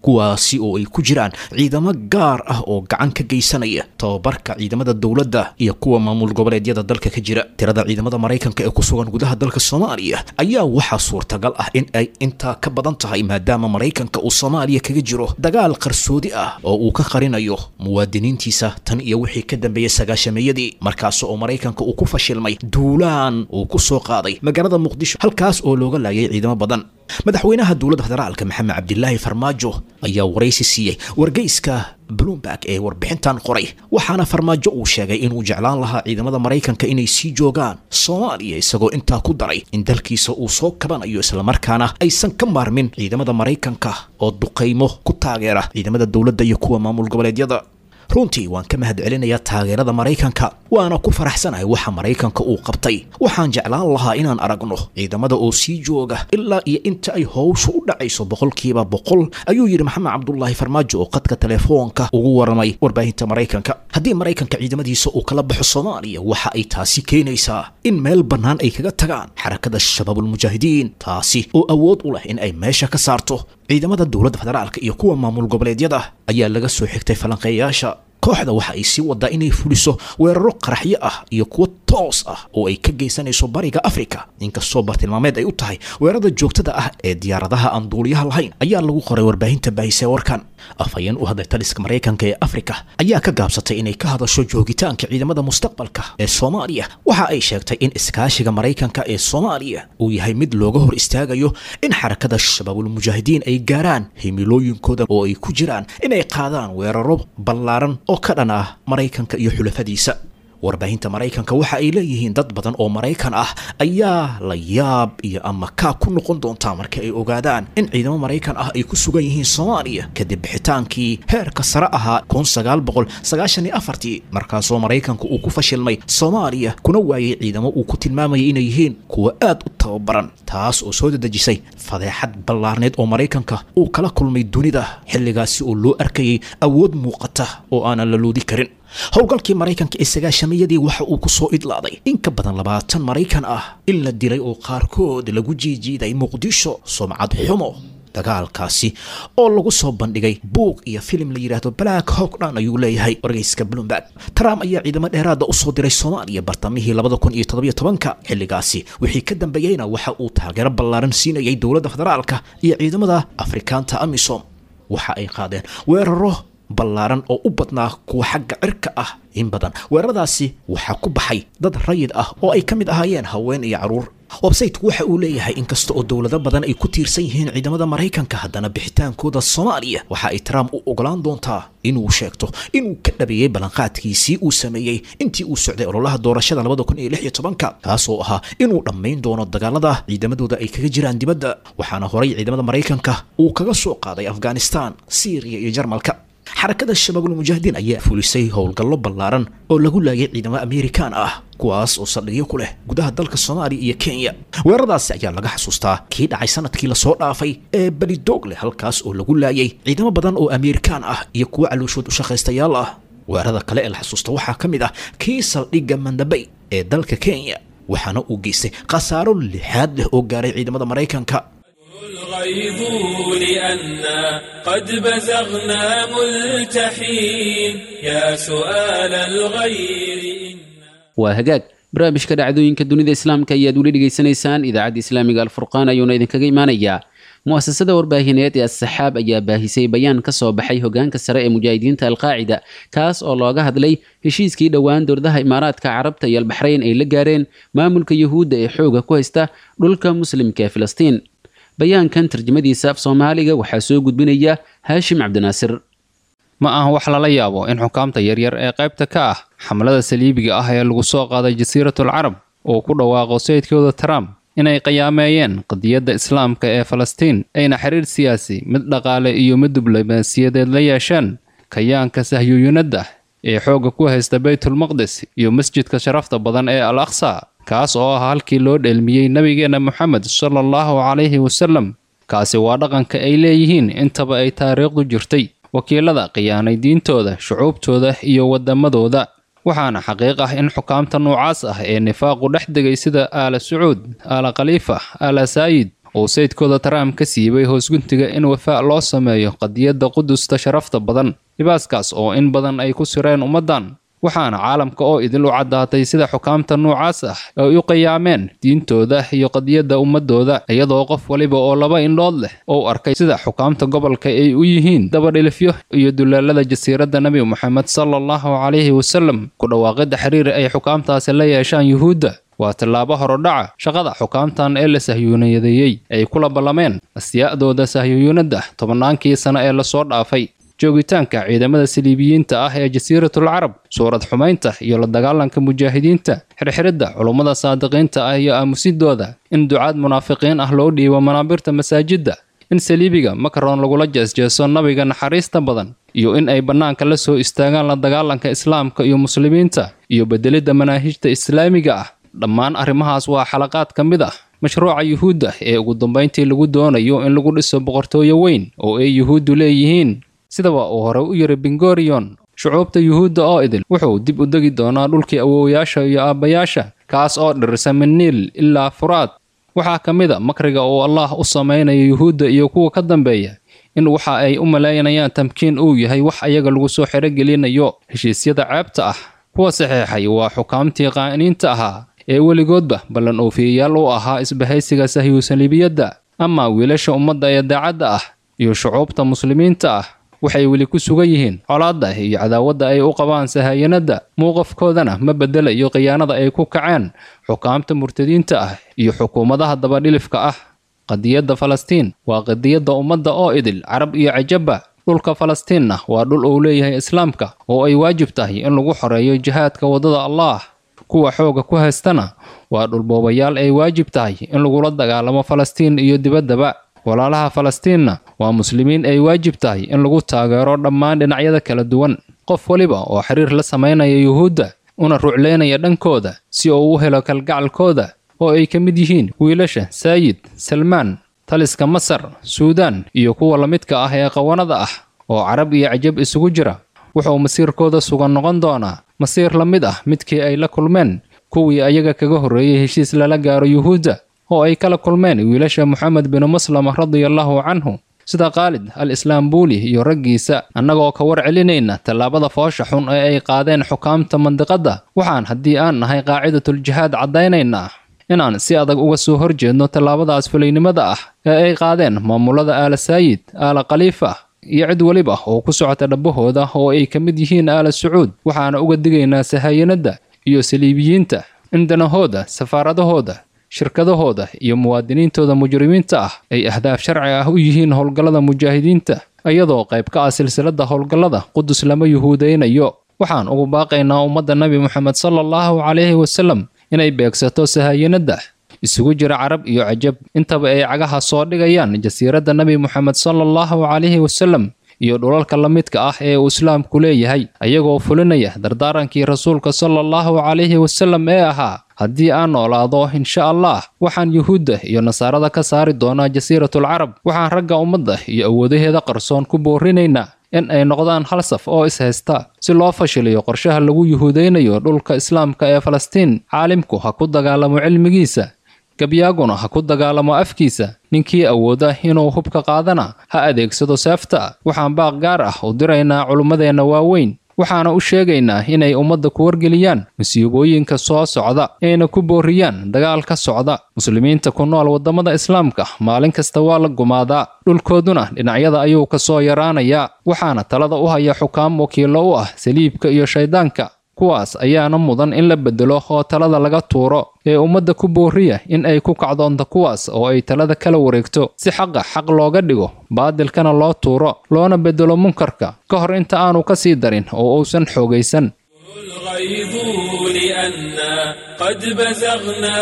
kuwaasi oo ay ku jiraan ciidamo gaar ah oo gacan ka geysanaya tababarka ciidamada dowladda iyo kuwa maamul goboleedyada dalka ka jira tirada ciidamada maraykanka ee ku sugan gudaha dalka soomaaliya ayaa waxaa suurtagal ah in ay intaa ka badan tahay maadaama maraykanka uu soomaaliya kaga jiro dagaal qarsoodi ah oo uu ka qarinayo muwaadiniintiisa tan iyo wixii ka dambeeyey sagaashameeyadii markaas oo maraykanka uu ku fashilmay duulaan uu ku soo qaaday magaalada muqdisho halkaas oo looga laayay ciidamo badan madaxweynaha dowladda federaalka maxamed cabdilaahi farmaajo ayaa waraysi siiyey wargeyska bloomberg ee warbixintan qoray waxaana farmaajo uu sheegay inuu jeclaan lahaa ciidamada maraykanka inay sii joogaan soomaaliya isagoo intaa ku daray in dalkiisa uu soo kabanayo islamarkaana aysan ka maarmin ciidamada maraykanka oo duqaymo ku taageera ciidamada dowladda iyo kuwa maamul goboleedyada runtii waan ka mahad celinayaa taageerada maraykanka waana ku faraxsanahay waxa maraykanka uu qabtay waxaan jeclaan lahaa inaan aragno ciidamada oo sii jooga ilaa iyo inta ay howshu u dhacayso boqolkiiba boqol ayuu yidhi maxamed cabdulaahi farmaajo oo qadka telefoonka ugu waramay warbaahinta maraykanka haddii maraykanka ciidamadiisa uu kala baxo soomaaliya waxa ay taasi keenaysaa in meel bannaan ay kaga tagaan xarakada shabaabulmujaahidiin taasi oo awood u leh in ay meesha ka saarto ciidamada dowladda federaalka iyo kuwa maamul goboleedyada ayaa laga soo xigtay falanqeeyaasha kooxda waxa ay sii wadaa inay fuliso weeraro qaraxyo ah iyo kuwo toos ah oo ay ka geysanayso bariga afrika inkastoo bartilmaameed ay u tahay weerarada joogtada ah ee diyaaradaha aan duuliyaha lahayn ayaa lagu qoray warbaahinta baahise warkan afhayeen u hadlay taliska maraykanka ee afrika ayaa ka gaabsatay inay ka hadasho joogitaanka ciidamada mustaqbalka ee soomaaliya waxa ay sheegtay in iskaashiga maraykanka ee soomaaliya uu yahay mid looga hor istaagayo in xarakada shabaabulmujaahidiin ay gaaraan himilooyinkooda oo ay ku jiraan inay qaadaan weeraro ballaaran oo ka dhan ah maraykanka iyo xulafadiisa warbaahinta maraykanka waxa ay leeyihiin dad badan oo maraykan ah ayaa la yaab iyo ama kaa ku noqon doontaa marka ay ogaadaan in ciidamo maraykan ah ay ku sugan yihiin soomaaliya kadib bixitaankii heerka sare ahaa kun sagaal boqol sagaashan iyo afartii markaasoo maraykanku uu ku fashilmay soomaaliya kuna waayay ciidamo uu ku tilmaamayay inay yihiin kuwa aad u tababaran taas oo soo dadejisay fadeexad ballaarneed oo maraykanka uu kala kulmay dunida xilligaasi oo loo arkayay awood muuqata oo aanan la loodi karin howlgalkii maraykanka ee sagaashamayadii waxa uu ku soo idlaaday in ka badan labaatan maraykan ah in la dilay oo qaarkood lagu jiijiiday muqdisho sumcad xumo dagaalkaasi oo lagu soo bandhigay buuq iyo filim la yidhaahdo black hogdhan ayuu leeyahay wargeyska bloomberg trump ayaa ciidamo dheeraada usoo diray soomaaliya bartamihii labada kun iyo toddobiyo tobanka xilligaasi wixii ka dambeeyeyna waxa uu taageero ballaaran siinayay dowladda federaalka iyo ciidamada afrikaanta amisom waxa ay qaadeen weeraro ballaaran oo u badnaa kuwa xagga cirka ah in badan weeraradaasi waxaa ku baxay dad rayid ah oo ay ka mid ahaayeen haween iyo carruur websayteku waxa uu leeyahay inkasta oo dowlado badan ay ku tiirsan yihiin ciidamada maraykanka haddana bixitaankooda soomaaliya waxa ay trump u ogolaan doontaa inuu sheegto inuu ka dhabeeyey ballanqaadkiisii uu sameeyey intii uu socday ololaha doorashada labada kun iyo lix iyo tobanka kaasoo ahaa inuu dhammayn doono dagaalada ciidamadooda ay kaga jiraan dibadda waxaana horay ciidamada maraykanka uu kaga soo qaaday afghanistan syriya iyo jarmalka xarakada shabaabulmujaahidiin ayaa fulisay howlgallo ballaaran oo lagu laayay ciidamo amerikaan ah kuwaas oo saldhigyo ku leh gudaha dalka soomaaliya iyo kenya weeraradaasi ayaa laga xasuustaa kii dhacay sanadkii lasoo dhaafay ee belidoog leh halkaas oo lagu laayay ciidamo badan oo amerikaan ah iyo kuwo calooshood u shaqaystayaal ah weerarada kale ee la xasuusta waxaa ka mid ah kii saldhigga mandabay ee dalka kenya waxaana uu geystay khasaaro lixaad leh oo gaaray ciidamada maraykanka الغيظ لأنا قد بزغنا ملتحين يا سؤال الغير إن waa hagaag barnaamijka dhacdooyinka dunida islaamka ayaad weli dhegaysanaysaan idaacadda islaamiga alfurqaan ayuuna idinkaga imanayaa mu'asasada warbaahineed ee assaxaab ayaa baahisay bayaan ka soo baxay hogaanka sare ee mujaahidiinta alqaacida kaas oo looga hadlay heshiiskii dhowaan dowladaha imaaraadka carabta iyo albaxrayn ay la gaareen maamulka yuhuudda ee xooga ku haysta dhulka muslimka ee filistiin bayaankan tarjamadiisa af soomaaliga waxaa soo gudbinaya haashim cabdinaasir ma aha wax lala yaabo in xukaamta yaryar ee qaybta ka ah xamlada saliibiga ah ee lagu soo qaaday jasiiratul carab uu ku dhawaaqo sayidkooda trump inay qiyaameeyeen qadiyadda islaamka ee falastiin ayna xiriir siyaasi mid dhaqaale iyo mid diblomaasiyadeed la yeesheen kayaanka sahyuuyinadda ee xoogga ku haysta baytulmaqdis iyo masjidka sharafta badan ee al aqsa kaas oo ah halkii loo dheelmiyey nebigeenna moxamed sala allahu calayhi wasallam kaasi waa dhaqanka ay leeyihiin intaba ay taariikhdu jirtay wakiilada khiyaanay diintooda shucuubtooda iyo waddamadooda waxaana xaqiiq ah in xukaamta noocaas ah ee nifaaqu dhex degay sida aala sacuud aala khaliifa aala saayid uu sayidkooda trump ka siibay hoosguntiga in wafaa loo sameeyo qadiyadda qudusta sharafta badan libaaskaas oo in badan ay ku sireen ummaddan waxaana caalamka oo idil u caddaatay sida xukaamta noocaas ah ay u qiyaameen diintooda iyo qadiyadda ummadooda iyadoo qof waliba oo laba indhood leh ou arkay sida xukaamta gobolka ay u yihiin dabadhilifyo iyo dulaalada jasiiradda nebi moxamed sala allahu calayhi wasalam ku dhawaaqidda xiriir ay xukaamtaasi la yeeshaan yuhuudda waa tallaabo horodhaca shaqada xukaamtan ee la sahyuunayadeeyey ay kula ballameen asyaa'dooda sahyuunadda tobannaankii sano ee lasoo dhaafay joogitaanka ciidamada saliibiyiinta ah ee jasiiratul carab suurad xumaynta iyo la dagaalanka mujaahidiinta xirxiridda culummada saadiqiinta ah iyo aamusidooda in ducaad munaafiqiin ah loo dhiibo manaabirta masaajidda in saliibiga makaron lagula jeesjeeso nabiga naxariista badan iyo in ay bannaanka la soo istaagaan la dagaalanka islaamka iyo muslimiinta iyo bedelidda manaahijta islaamiga ah dhammaan arrimahaas waa xalaqaad ka mid ah mashruuca yuhuudda ee ugu dambayntii lagu doonayo in lagu dhiso boqortooyo weyn oo ay yuhuuddu leeyihiin sidaba uu hore u yiri bingorion shucuubta yuhuudda oo idil wuxuu dib u degi doonaa dhulkii awoowayaasha iyo aabbayaasha kaas oo dhirisa min niil ilaa furaad waxaa ka mid a makriga uu allah u samaynayo yuhuudda iyo kuwa ka dambeeya in waxa ay u malaynayaan tamkiin uu yahay wax ayaga lagu soo xerogelinayo heshiisyada ceebta ah kuwa saxeexay waa xukaamtii qaa'iniinta ahaa ee weligoodba ballan oofiyayaal u ahaa isbahaysiga sahyuusaliibiyadda amaa wiilasha ummadda ee daacadda ah iyo shucuubta muslimiinta ah waxay weli ku sugan yihiin colaadda iyo cadaawadda ay u qabaan sahayanadda muuqafkoodana ma bedelayo khiyaanada ay ku kaceen xukaamta murtadiinta ah iyo xukuumadaha dabadhilifka ah qadiyadda falastiin waa qadiyadda ummadda oo idil carab iyo cajabba dhulka falastiinna waa dhul uu leeyahay islaamka oo ay waajib tahay in lagu xoreeyo jihaadka waddada allaah kuwa xooga ku haystana waa dhulboobayaal ay waajib tahay in lagula dagaalamo falastiin iyo dibaddaba walaalaha falastiinna waa muslimiin ay waajib tahay in lagu taageero dhammaan dhinacyada kala duwan qof waliba oo xiriir la samaynaya yuhuudda una rucleynaya dhankooda si uu u helo kalgacalkooda oo ay ka mid yihiin wiilasha saayid salmaan taliska masar suudaan iyo kuwa la midka ah ee qawanada ah oo carab iyo cajab isugu jira wuxuu masiirkooda sugan noqon doonaa masiir la mid ah midkii ay la kulmeen kuwii ayaga kaga horreeyey heshiis lala gaaro yuhuudda oo ay kala kulmeen wiilasha moxamed binu maslama radiallahu canhu sida khaalid al islaambuuli iyo raggiisa annagoo ka war celinayna tallaabada foosha xun ee ay qaadeen xukaamta mandiqadda waxaan haddii aan nahay qaacidatuljihaad caddaynaynaa inaan si adag uga soo horjeedno tallaabadaas fulaynimada ah ee ay qaadeen maamulada aala saayid aala khaliifa iyo cid weliba oo ku socota dhabbahooda oo ay ka mid yihiin aala sacuud waxaana uga digaynaa sahayanadda iyo saliibiyiinta in danahooda safaaradahooda shirkadahooda iyo muwaadiniintooda mujrimiinta ah ay ahdaaf sharci ah u yihiin howlgallada mujaahidiinta iyadoo qayb ka ah silsilada howlgallada qudus lama yuhuudaynayo waxaan ugu baaqaynaa ummadda nebi moxamed sala allahu calayhi wasalam inay beegsato sahayanadda isugu jira carab iyo cajab intaba ay cagaha soo dhigayaan jasiiradda nebi moxamed sala allahu calayhi wasalam iyo dhulalka la midka ah ee uu islaamku leeyahay ayagoo fulinaya dardaarankii rasuulka sala allahu calayhi wasalam ee ahaa haddii aan noolaado insha allah waxaan yuhuudda iyo nasaarada ka saari doonaa jasiiratul carab waxaan ragga ummadda iyo awoodaheeda qarsoon ku boorinaynaa in ay noqdaan hal saf oo ishaysta si loo fashiliyo qorshaha lagu yuhuudaynayo dhulka islaamka ee falastiin caalimku ha ku dagaalamo cilmigiisa gabyaaguna ha ku dagaalamo afkiisa ninkii awooda inuu hubka qaadana ha adeegsado seefta waxaan baaq gaar ah u diraynaa culummadeenna waaweyn waxaana u sheegaynaa inay ummadda ku wargeliyaan musiibooyinka soo socda ayna ku booriyaan dagaal ka socda muslimiinta ku nool waddamada islaamka maalin kasta waa la gumaadaa dhulkooduna dhinacyada ayuu ka soo yaraanayaa waxaana talada u haya xukaam wakiillo u ah saliibka iyo shayddaanka kuwaas ayaana mudan in la bedelo oo talada laga tuuro ee ummadda ku booriya in ay ku kacdoonto kuwaas oo ay talada kala wareegto si xaqa xaq looga dhigo baadilkana loo tuuro loona bedelo munkarka ka hor inta aanu ka sii darin oo uusan xoogaysan الغيظ لأنا قد بزغنا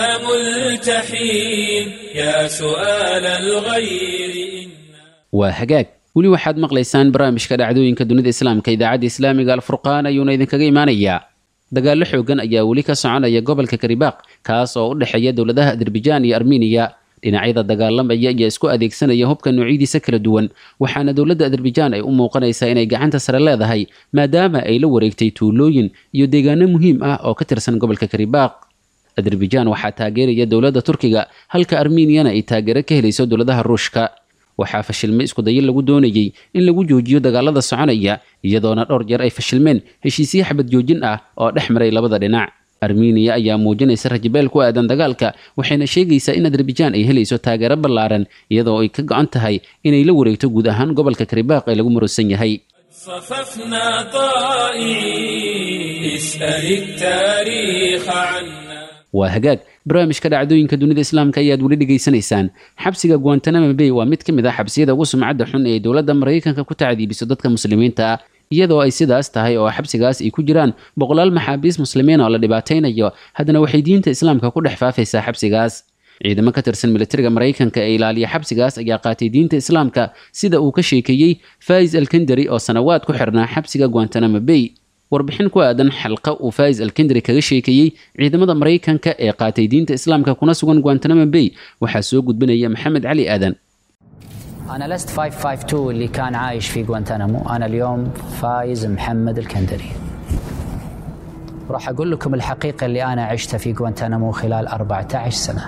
ملتحين يا سؤال الغير إن waa hagaag weli waxaad maqlaysaan barnaamijka dhacdooyinka dunida islaamka idaacadda islaamiga alfurqaan ayuuna idinkaga imanayaa dagaallo xoogan ayaa weli ka soconaya gobolka karibaaq kaas oo u dhexeeya dowladaha azerbajaan iyo armeniya dhinacyada dagaalamaya ayaa isku adeegsanaya hubka noocyadiisa kala duwan waxaana dowladda azerbajaan ay u muuqanaysaa inay gacanta sare leedahay maadaama ay la wareegtay tuulooyin iyo deegaano muhiim ah oo ka tirsan gobolka karibaaq azerbaijan waxaa taageeraya dowladda turkiga halka armeniyana ay taageero ka helayso dowladaha ruushka waxaa fashilmay iskudayo lagu doonayey in lagu joojiyo dagaalada soconaya iyadoona dhowr jeer ay fashilmeen heshiisyo xabad joojin ah oo dhex maray labada dhinac armeniya ayaa muujinaysa rajabeel ku aadan dagaalka waxayna sheegaysaa in azerbaijan ay helayso taageero ballaaran iyadoo ay ka go-an tahay inay la wareegto guud ahaan gobolka karibaaq ee lagu murusan yahay صففنا طائعين اسأل التاريخ عنا waa hagaag barnaamijka dhacdooyinka dunida islaamka ayaad weli dhegaysanaysaan xabsiga guantanamo bay waa mid ka mid ah xabsiyada ugu sumcadda xun ee dowladda maraykanka ku tacdiibiso dadka muslimiinta ah iyadoo ay sidaas tahay oo xabsigaas ay ku jiraan boqolaal maxaabiis muslimiin oo la dhibaataynayo haddana waxay diinta islaamka ku dhex faafaysaa xabsigaas ciidamo ka tirsan militariga maraykanka ee ilaaliya xabsigaas ayaa qaatay diinta islaamka sida uu ka sheekeeyey fais alkendari oo sanawaad ku xirnaa xabsiga guantanamo bay warbixin ku aadan xalqa uu fais alkendari kaga sheekeeyey ciidamada maraykanka ee qaatay diinta islaamka kuna sugan guantanamo bay waxaa soo gudbinaya maxamed cali aadan أنا لست 552 اللي كان عايش في غوانتنامو أنا اليوم فايز محمد الكندري راح أقول لكم الحقيقة اللي أنا عشتها في غوانتنامو خلال 14 سنة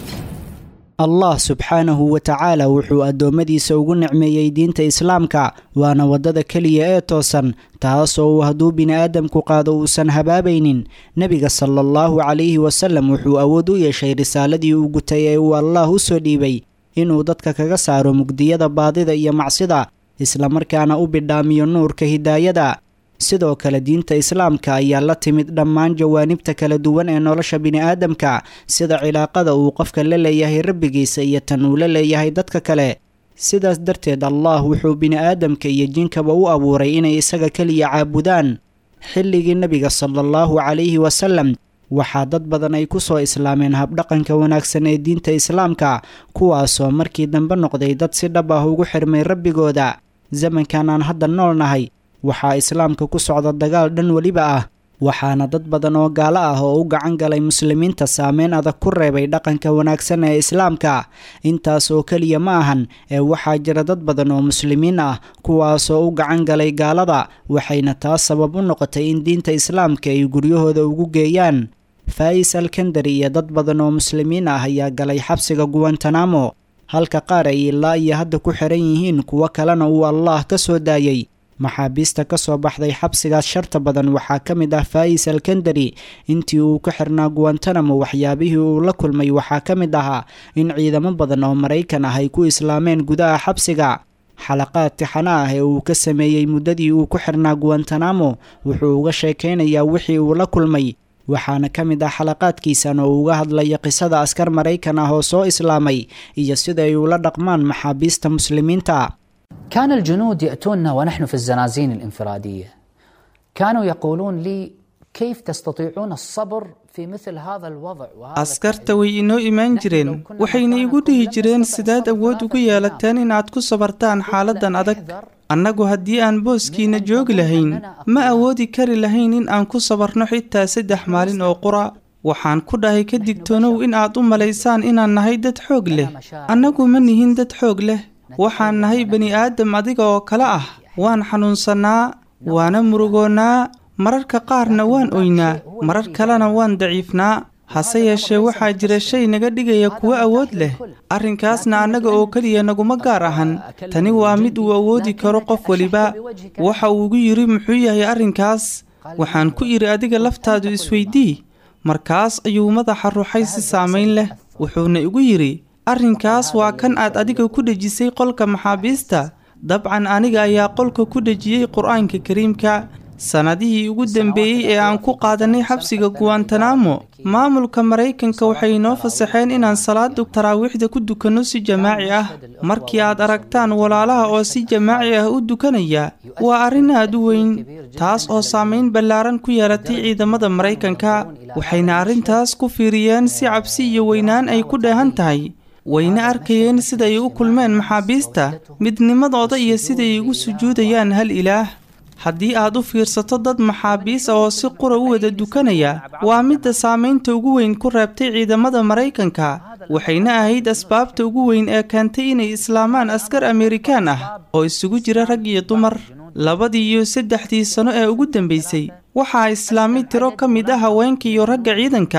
allah subxaanahu wa tacaala wuxuu addoommadiisa ugu nicmeeyey diinta islaamka waana waddada keliya ee toosan taasoo uu hadduu bini'aadamku qaado uusan habaabaynin nebiga sala allahu calayhi wasallam wuxuu awood u yeeshay risaaladii uu gutay ee uu allaah u soo dhiibay inuu dadka kaga saaro mugdiyada baadida iyo macsida islamarkaana u bidhaamiyo nuurka hidaayada sidoo kale diinta islaamka ayaa la timid dhammaan jawaanibta kala duwan ee nolosha bini'aadamka sida cilaaqada uu qofka la leeyahay rabbigiisa iyo tan uu la leeyahay dadka kale sidaas darteed allah wuxuu bini'aadamka iyo jinkaba u abuuray inay isaga keliya caabudaan xilligii nebiga sala allahu calayhi wasalam waxaa dad badan ay ku soo islaameen habdhaqanka wanaagsan ee diinta islaamka kuwaasoo markii dambe noqday dad si dhab ah ugu xirmay rabbigooda zamankan aan hadda nool nahay waxaa islaamka ku socda dagaal dhan weliba ah waxaana dad badan oo gaalo ah oo u gacan galay muslimiinta saameyn adag ku reebay dhaqanka wanaagsan ee islaamka intaas oo keliya ma ahan ee waxaa jira dad badan oo muslimiin ah kuwaasoo u gacan galay gaalada waxayna taas sabab u noqotay in diinta islaamka ay guryahooda ugu geeyaan faa'is alkandari iyo dad badan oo muslimiin ah ayaa galay xabsiga guwantanamo halka qaar ay ilaa iyo hadda ku xiran yihiin kuwo kalena uu allaah ka soo daayey maxaabiista ka soo baxday xabsigaas sharta badan waxaa ka mid ah faa'is alkandari intii uu ka xirnaa guwantanamo waxyaabihii uu la kulmay waxaa ka mid ahaa in ciidamo badan oo maraykan ah ay ku islaameen gudaha xabsiga xalaqaad tixana ah ee uu ka sameeyey muddadii uu ku xirnaa guwantanamo wuxuu uga sheekaynayaa wixii uu la kulmay waxaana ka mid ah xalaqaadkiisan oo uga hadlaya qisada askar maraykan ah oo soo islaamay iyo sida ay ula dhaqmaan maxaabiista muslimiinta كان الجنود يأتوننا ونحن في الزنازين الانفرادية كانوا يقولون لي كيف تستطيعون الصبر في مثل هذا الوضع وهذا askarta way inoo imaan jireen waxayna igu dhihi jireen sidaad awood ugu yeelateen inaad ku sabartaan xaaladan adag annagu haddii aan booskiina joogi lahayn ma awoodi kari lahayn in aan ku sabarno xitaa saddex maalin oo qura waxaan ku dhahay ka digtoonow in aad u malaysaan inaan nahay dad xoog leh annagu ma nihin dad xoog leh waxaan nahay bani aadam adiga oo kale ah waan xanuunsannaa waana murugoonnaa mararka qaarna waan oynaa marar kalena waan daciifnaa hase yeeshee waxaa jira shay naga dhigaya kuwo awood leh arrinkaasna annaga oo keliya naguma gaar ahan tani waa mid uu awoodi karo qof weliba waxa uu igu yidhi muxuu yahay arrinkaas waxaan ku idhi adiga laftaadu isweydii markaas ayuu madaxa ruxay si saamayn leh wuxuuna igu yidhi arrinkaas waa kan aad adiga ku dhejisay qolka maxaabiista dabcan aniga ayaa qolka ku dhejiyey qur-aanka kariimka sannadihii ugu dambeeyey ee aan ku qaadanay xabsiga guwantanamo maamulka maraykanka waxay inoo fasaxeen inaan salaada taraawiixda ku dukanno si jamaaci ah markii aad aragtaan walaalaha oo si jamaaci ah u dukanaya waa arrin aad u weyn taas oo saamayn ballaaran ku yeelatay ciidamada maraykanka waxayna arrintaas ku fiiriyeen si cabsi iyo weynaan ay ku dheehan tahay wayna arkayeen siday u kulmeen maxaabiista midnimadooda iyo siday ugu sujuudayaan hal ilaah haddii aad u fiirsato dad maxaabiis ah oo si qura u wada dukanaya waa midda saamaynta ugu weyn ku reebtay ciidamada maraykanka waxayna ahayd asbaabta ugu weyn ee keentay inay islaamaan askar amerikaan ah oo isugu jira rag iyo dumar labadii iyo saddexdii sano ee ugu dambaysay waxaa islaamay tiro ka mid ah haweenka iyo ragga ciidanka ah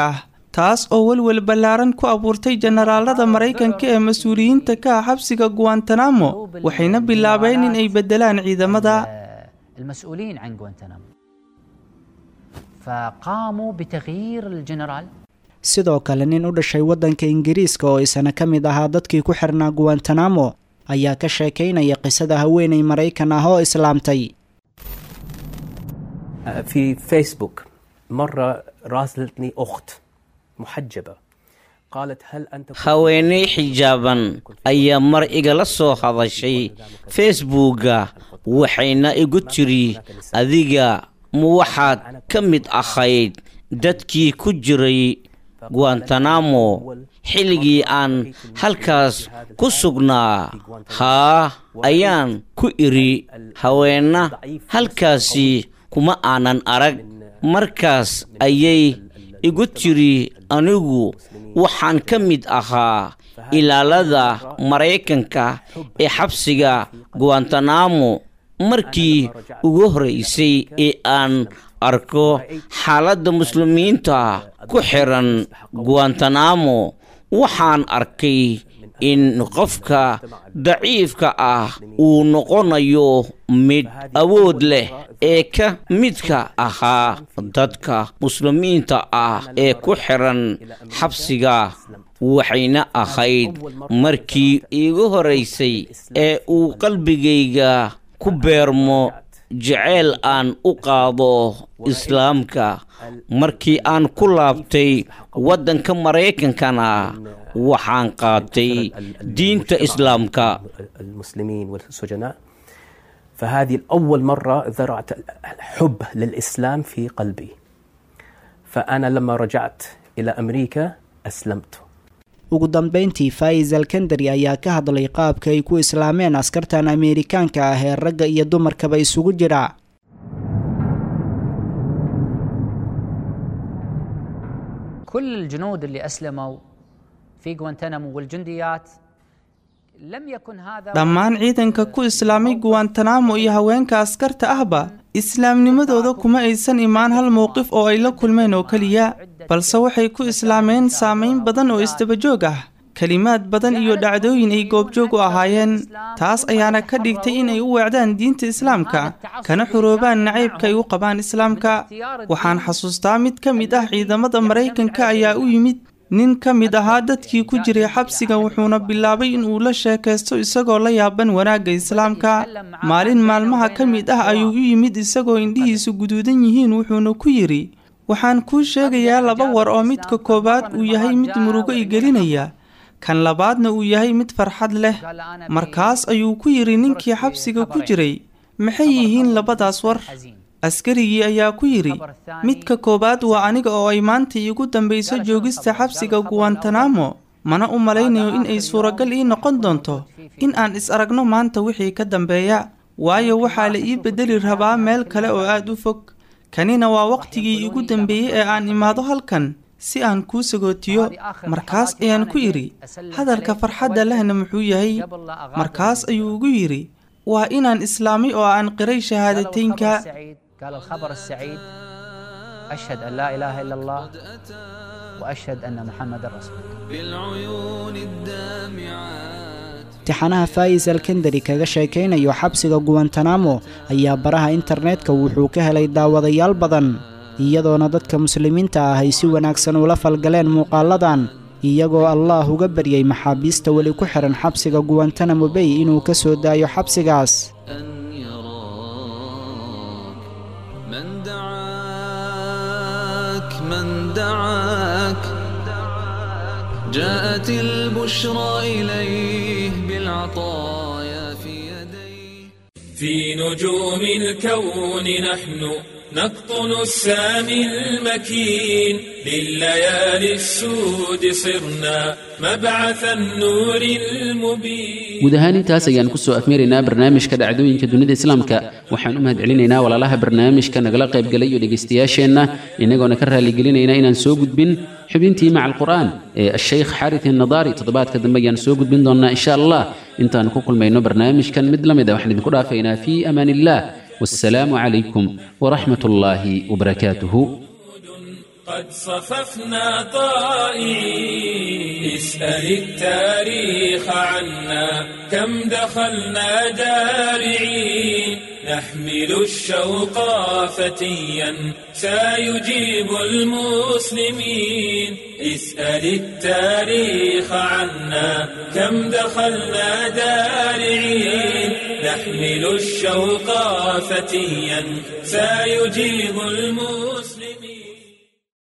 taas oo welwel ballaaran ku abuurtay jenaraalada maraykanka ee mas-uuliyiinta ka ah xabsiga guantanamo waxayna bilaabeen in ay beddelaan ciidamada المسؤولين عن غوانتنامو فقاموا بتغيير الجنرال sidoo kale nin u dhashay waddanka ingiriiska oo isana ka mid ahaa dadkii ku xirnaa guantanamo ayaa ka sheekaynaya qisada haweenay maraykan ah oo islaamtay في فيسبوك مرة راسلتني أخت محجبة قالت هل أنت haweeney xijaaban ayaa mar igala soo hadashay facebooka waxayna igu tiri adiga ma waxaad ka mid ahayd dadkii ku jiray guantanamo xilligii aan halkaas ku sugnaa haa ayaan ku idhi haweenna halkaasi kuma aanan arag markaas ayay igu tiri anigu waxaan ka mid ahaa ilaalada maraykanka ee xabsiga guantanamo markii ugu horraysay ee aan arko xaaladda muslimiinta ku xiran guantanamo waxaan arkay in qofka daciifka ah uu noqonayo mid awood leh ee ka midka ahaa dadka muslimiinta ah ee ku xiran xabsiga waxayna ahayd markii iigu horraysay ee uu qalbigayga ku beermo jeceyl aan u qaado islaamka markii aan ku laabtay waddanka maraykankana waxaan qaatay diinta islaamka المسلمين والسجناء فهذه أول مرة زرعت الحب للإسلام في قلبي فأنا لما رجعت إلى أمريكا أسلمت ugu dambayntii faaiz alkandari ayaa ka hadlay qaabka ay ku islaameen askartan ameerikaanka ah ee ragga iyo dumarkaba isugu jira كل الجنود اللي أسلموا في غوانتنامو والجنديات لم يكن هذا dhammaan ciidanka ku islaamay guantanamo iyo haweenka askarta ahba islaamnimadooda kuma aysan imaan hal mowqif oo ay la kulmeen oo keliya balse waxay ku islaameen saamayn badan oo isdabajoog ah kelimaad badan iyo dhacdooyin ay goobjoog u ahaayeen taas ayaana ka dhigtay inay u weecdaan diinta islaamka kana xuroobaan nacaybka ay u qabaan islaamka waxaan xasuustaa mid ka mid ah ciidamada maraykanka ayaa u yimid nin ka mid ahaa dadkii ku jiray xabsiga wuxuuna bilaabay in uu la sheekaysto isagoo la yaaban wanaagga islaamka maalin maalmaha ka mid ah ayuu u yimid isagoo indhihiisu guduudan yihiin wuxuuna ku yidhi waxaan kuu sheegayaa laba war oo midka koowaad uu yahay mid murugo i gelinaya kan labaadna uu yahay mid farxad leh markaas ayuu ku yidhi ninkii xabsiga ku jiray maxay yihiin labadaas war askarigii ayaa ku yidhi midka koowaad waa aniga oo ay maanta iigu dambayso joogista xabsiga guantanamo mana u malaynayo in ay suuragal ii noqon doonto in aan is aragno maanta wixii ka dambeeya waayo waxaa la ii beddeli rabaa meel kale oo aad u fog kanina waa wakhtigii iigu dambeeyey ee aan imaado halkan si aan kuu sagootiyo markaas ayaan ku idhi hadalka farxadda lehna muxuu yahay markaas ayuu ugu yidhi waa inaan islaamay oo aan qiray shahaadateynka قال الخبر السعيد أشهد أن لا إله إلا الله وأشهد أن محمد رسول الله بالعيون الدامعات tixanaha faa'is alkandari kaga sheekaynayo xabsiga guwantanamo ayaa baraha internetka wuxuu ka helay daawadayaal badan iyadoona dadka muslimiinta ah ay si wanaagsan ula falgaleen muuqaaladan iyagoo allaah uga baryay maxaabiista weli ku xihan xabsiga guwantanamo bay inuu ka soo daayo xabsigaas أن يراك من دعاك من دعاك جاءت البشرى إليه بالعطايا في يديه في نجوم الكون نحن نقطن السامي المكين لليالي السود صرنا مبعث النور المبين guud ahaan intaas ayaan kusoo afmeeraynaa barnaamijka dhacdooyinka dunida islaamka waxaan u mahadcelinaynaa walaalaha barnaamijka nagala qaybgalay iyo dhegaystayaasheenna inagoona ka raaligelinayna inaan soo gudbin xubintii maca alqur'aan ee ashaykh xaarit innadaari toddobaadka dambe ayaan soo gudbin doonnaa insha allah intaan ku kulmayno barnaamijkan mid la mid a waxaan idinku dhaafaynaa fii amaan illah والسلام عليكم ورحمة الله وبركاته قد صففنا طائعين اسأل التاريخ عنا كم دخلنا دارعين نحمل الشوق فتيا سيجيب المسلمين اسأل التاريخ عنا كم دخلنا دارعين نحمل الشوق فتيا سيجيب المسلمين